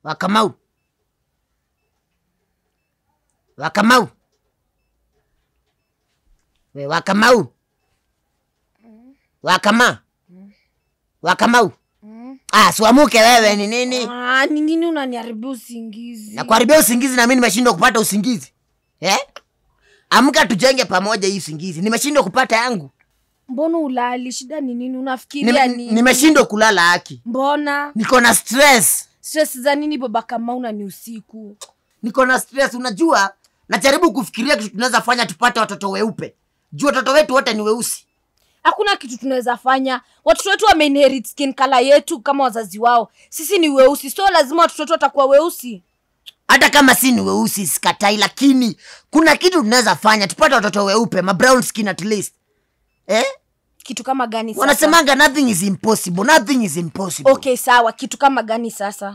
Wakamau, Wakamau, we Wakamau, Wakama, Wakamau. Ah, siwamuke wewe, ni nini? Ah, ni nini unaniharibia usingizi na kuharibia usingizi na mimi nimeshindwa kupata usingizi eh? Amka tujenge pamoja hii usingizi, nimeshindwa kupata yangu, mbona ulali shida ni nini unafikiria Nime- nini nimeshindwa kulala haki, mbona niko na stress, stress za nini baba kamauna ni usiku niko na stress. Unajua, najaribu kufikiria kitu tunaweza fanya tupate watoto weupe, juu watoto wetu wote ni weusi. hakuna kitu tunaweza fanya watoto wetu wameinherit skin color yetu kama wazazi wao sisi ni weusi so lazima watoto wetu watakuwa weusi Hata kama si ni weusi sikatai, lakini kuna kitu tunaweza fanya tupate watoto weupe, ma brown skin at least eh? kitu kama gani sasa? Wanasemanga nothing is impossible, nothing is impossible. okay sawa kitu kama gani sasa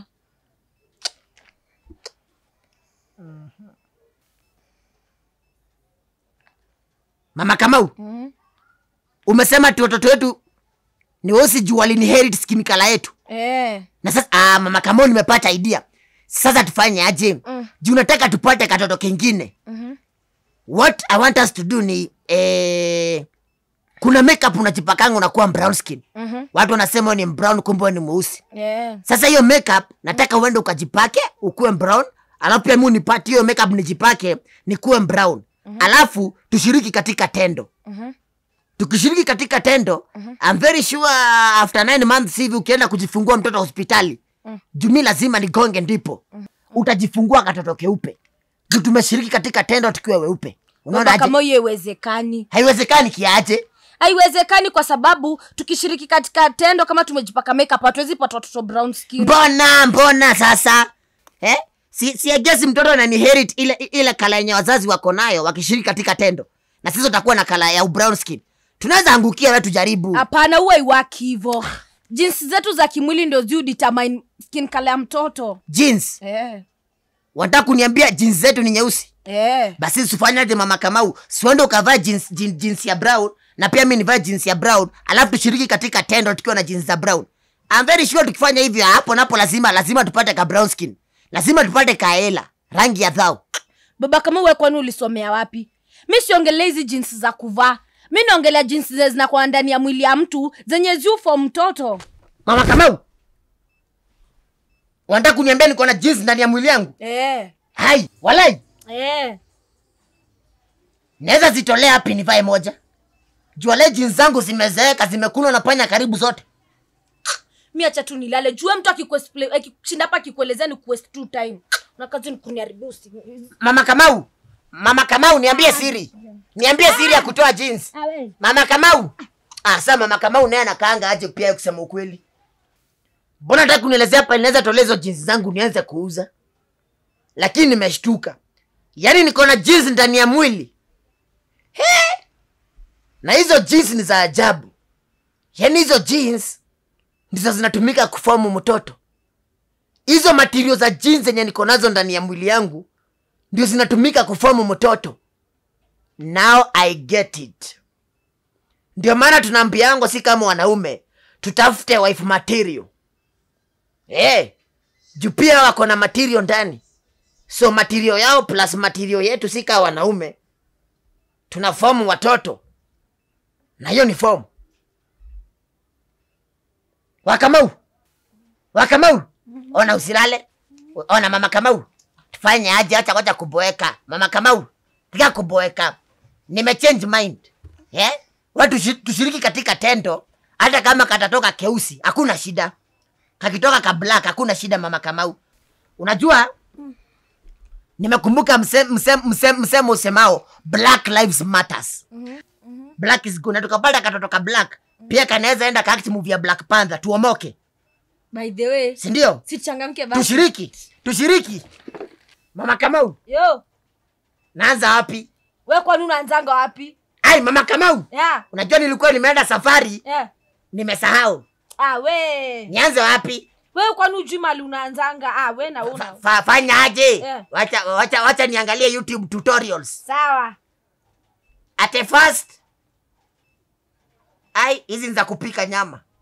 Mama Kamau, mm. umesema ti watoto wetu ni weusi juu walinherit skin color yetu eh. na sasa ah, mama Kamau, nimepata idea. Sasa tufanye aje? Mm. Juu nataka tupate katoto kengine. Mhm. What I want us to do ni eh, kuna makeup unajipakanga unakuwa brown skin. Mhm. Watu wanasema wewe ni brown, kumbe wewe ni mweusi. Eh. Sasa hiyo makeup nataka uende ukajipake ukuwe brown, alafu pia mimi nipate hiyo makeup nijipake nikuwe brown. Alafu tushiriki katika tendo. Mhm. Tukishiriki katika tendo, I'm very sure after nine months hivi ukienda kujifungua mtoto hospitali, Mm. jumi lazima nigonge ndipo utajifungua katoto keupe. Juu tumeshiriki katika tendo tukiwa weupe. Unaona Baba aje? kama hiyo iwezekani Haiwezekani kiaje? haiwezekani kwa sababu tukishiriki katika tendo kama tumejipaka makeup hatuwezi pata watoto brown skin Mbona mbona sasa eh? Si, si agesi mtoto ananiherit ile ile kala yenye wazazi wako nayo wakishiriki katika tendo, na sisi tutakuwa na kala ya brown skin. Tunaweza angukia, wewe tujaribu. hapana huwa iwaki hivo jinsi zetu za kimwili ndio ziu determine skin color ya mtoto Jeans, eh. wanataka kuniambia jeans zetu ni nyeusi? Eh. basi usifanyaje mama kamau siwende ukavaa jeans, jeans, jeans ya brown na pia mi nivaa jeans ya brown alafu tushiriki katika tendo tukiwa na jeans za brown I'm very sure tukifanya hivyo hapo napo lazima lazima tupate ka brown skin lazima tupate kaela rangi ya dhao baba kama we kwani ulisomea wapi mi siongelea hizi jinsi za kuvaa mi naongelea jinsi zenye zinakuwa ndani ya mwili ya mtu zenye ziufo mtoto mama kamau wanataka kuniambia niko na jeans ndani ya mwili yangu eh. hai walai Eh. naweza zitolea hapi nivae moja juale jeans zangu zimezeeka zimekunwa na panya karibu zote mi acha tu nilale jue mtu akikuexpla- akishinda hapa akikuelezea ni kuwaste tu time na kazi ni kuniharibia usingizi. mama kamau mama kamau niambie siri niambie siri ya kutoa jeans mama kamau ah, sa mama kamau naye anakaanga aje pia kusema ukweli mbona nataka kunielezea hapa inaweza tolea hizo jeans zangu nianze kuuza lakini nimeshtuka yaani niko na jeans ndani ya mwili He! na hizo jeans ni za ajabu yaani hizo jeans ndizo zinatumika kufomu mtoto hizo matirio za jeans zenye niko nazo ndani ya mwili yangu ndio zinatumika kufomu mtoto now i get it ndio maana tunaambiango si kama wanaume tutafute wife material hey, juu pia wako na material ndani so material yao plus material yetu si kaa wanaume tuna fomu watoto na hiyo ni fomu wakamau wakamau ona usilale ona mama kamau tufanye aje acha kwacha kuboeka mama kamau tika kuboeka nimechange mind eh? watu tushi- tushiriki katika tendo hata kama katatoka keusi hakuna shida kakitoka ka black hakuna shida mama kamau unajua nimekumbuka mse- mse- mse- msemo usemao black lives matters black is good na tukapata katoto ka black pia kanaweza enda kaakti movie ya black panther tuomoke by the way sindio sichangamke basi tushiriki tushiriki mama kamau yo naanza wapi we kwani unaanzanga wapi ai mama kamau yeah. unajua nilikuwa nimeenda safari Yeah. nimesahau Ah, we nianze wapi we kwani ujui mali unaanzanga ah, we na una Fa, fanya aje Yeah. wacha, wacha, wacha niangalie youtube tutorials sawa at a first ai hizi ni za kupika nyama